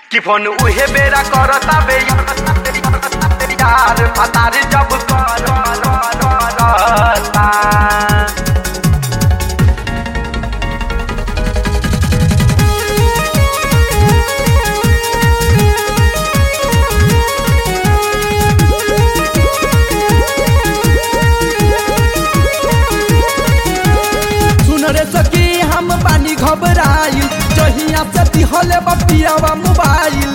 कि फोन उहे बेरा करता बे यार फतार जब करता सुन रे सखी हम बानी घबराइल जहिया से दिहले बपियावा मोबाइल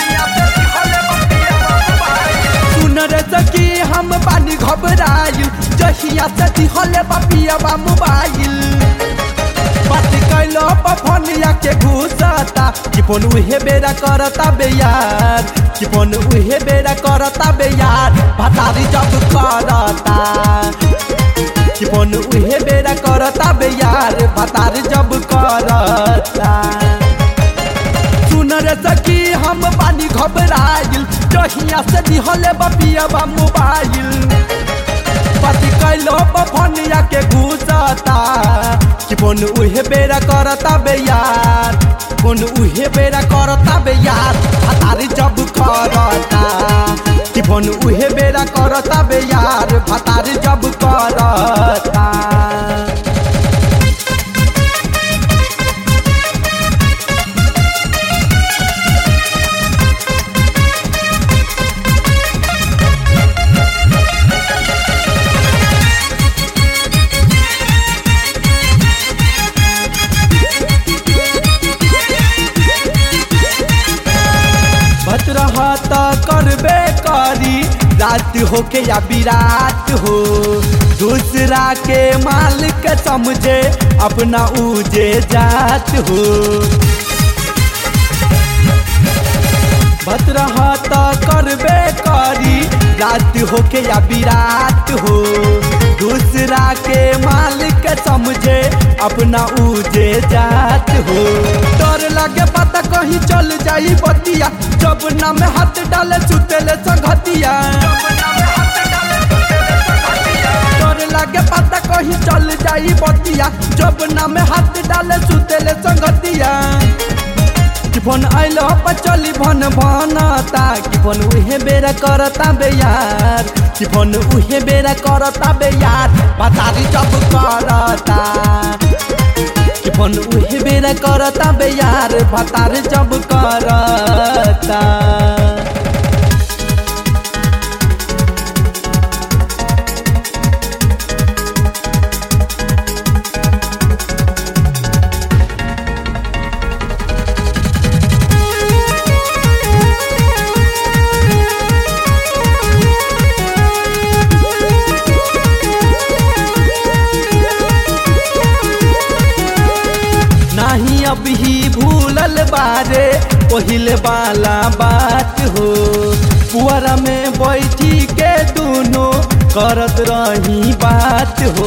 सुन रे सखी हम बानी घबराइल जहिया से दिहले बपियावा मोबाइल बात कैलो पफनिया के घुसता कि फोन उहे बेरा करता बे यार कि फोन उहे बेरा करता बे यार भतारी जब करता कि फोन उहे बेरा करता बे यार भतार जब करता सुन रे सखी हम बानी घबराइल जहिया से दिहले बपियावा मोबाइल पति कैलो बफनिया के घुसता कि फोन उहे बेरा करता बे यार फोन उहे बेरा करता बे यार भतार जब करता कि फोन उहे बेरा करता बे यार भतार जब करता बच रहा त करबे करी रात होके या विराट हो दूसरा के मालिक समझे अपना उजे जात हो बच रहा त करबे करी रात होके या विराट हो दूसरा के मालिक समझे अपना उजे जात हो डर लगे पता कहीं चल जाई बतिया जब ना में हाथ डाले सुतेले संगतिया डर लगे पता कहीं चल जाई बतिया जब ना में हाथ डाले सुतेले संगतिया कि फोन आइलो पर चली भन भनता कि फोन उहे बेरा करता बे यार कि फोन उहे बेरा करता बे यार बतारी जब करता कि फोन उहे बेरा करता बे यार बतार जब करता नाही अब ही भूलल बारे पहिले वाला बात हो पुअरा में बैठी के दोनों करत रही बात हो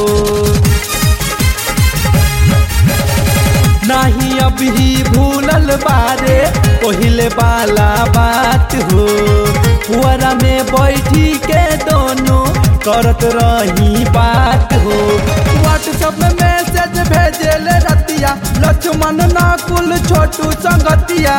नाही अब ही भूलल बारे पहिले वाला बात हो पुअरा में बैठी के दोनों करत रही बात हो व्हाट्सएप में मैसेज भेजेल रतिया लक्ष्मण नाकुल छोटू संगतिया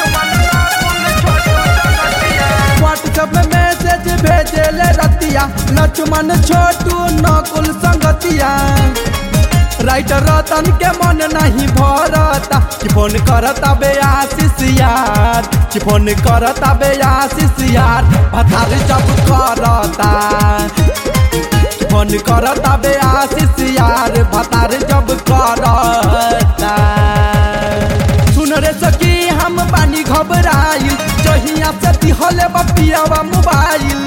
व्हाट्सएप में मैसेज भेजेल रतिया लक्ष्मण छोटू नकुल संगतिया राइटर रतन के मन नहीं भरता कि फोन करता बे आशीष यार कि फोन करता बे आशीष यार भतार जब करता कि फोन करता बे आशीष यार भतार जब करता सुन रे सखी हम बानी घबराइल जहिया से दिहले बपियावा मोबाइल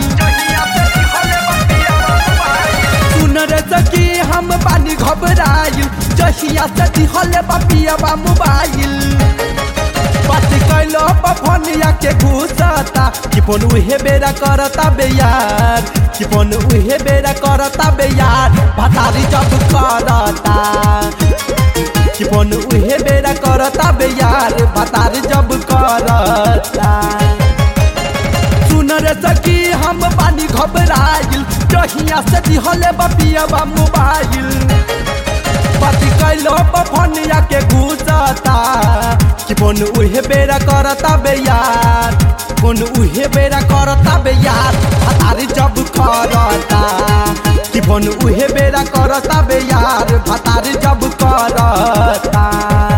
सुन रे सखी हम बानी घबराइल जहिया से दिहले बपियावा मोबाइल बात कैलो पफनिया के घुसता कि फोन उहे बेरा करता बे यार कि फोन उहे बेरा करता बे यार भतारी जब करता कि फोन उहे बेरा करता बे यार भतार जब करता सुन रे सखी हम बानी घबराइल जहिया से दिहले बपियावा मोबाइल बाती कैलो पफनिया के घुसता कि बोन उहे बेरा करता बे यार बोन उहे बेरा करता बे यार भतारी जब करता कि बोन उहे बेरा करता बे यार भतारी जब करता